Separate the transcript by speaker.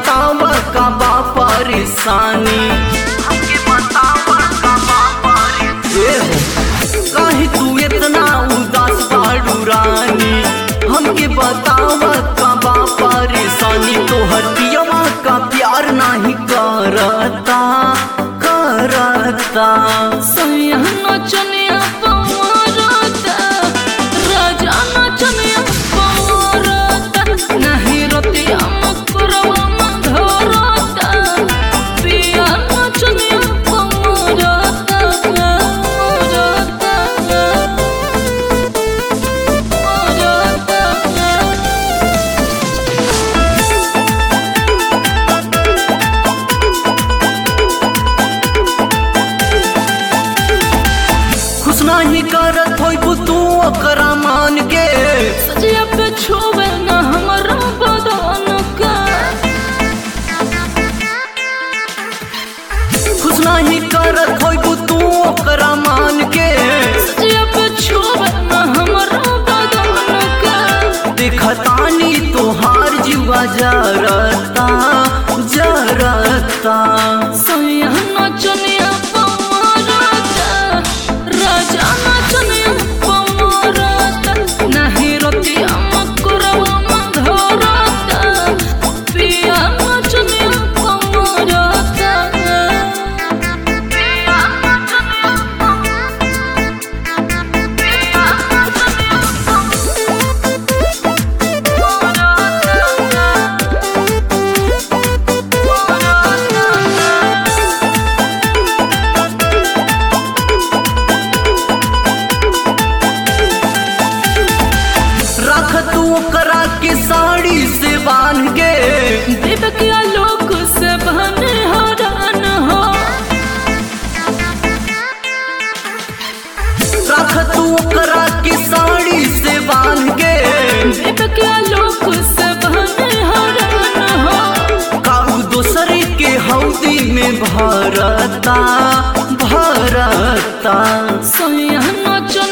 Speaker 1: बताव का बा परेशानी हमके बताव का बा परेशानी काहे तू इतना उदास बाड़ू रानी हमके बताव का बा परेशानी तोहर पियवा का प्यार नहीं करता करता
Speaker 2: सैया नचनिया पवारता राजा नचनिया पवारता नहीं रतिया मकरवा मधरता पिया नचनिया पवारता पवारता
Speaker 1: खुश नहीं करत होई तू ओकरा मान के
Speaker 2: सजिया पे छुवे न हमरा बदन का
Speaker 1: खुश नहीं करत होई तू ओकरा मान के
Speaker 2: सजिया पे छुवे न हमरा बदन का
Speaker 1: देखतानी तोहार जीवा जरता जरता
Speaker 2: सैया नचनिया पवारता राजा नचनिया पवारता नहीं रतिया मकरवा मधरता पिया नचनिया पवारता पिया नचनिया पिया
Speaker 1: रख तू ओकरा के साड़ी से बांध के
Speaker 2: देवकिया लोक से बने हरान हो
Speaker 1: रख तू ओकरा के साड़ी से बांध के
Speaker 2: देवकिया लोक से बने हरान हो
Speaker 1: काऊ दूसरे के हौदी में भरता भरता
Speaker 2: सैया नचन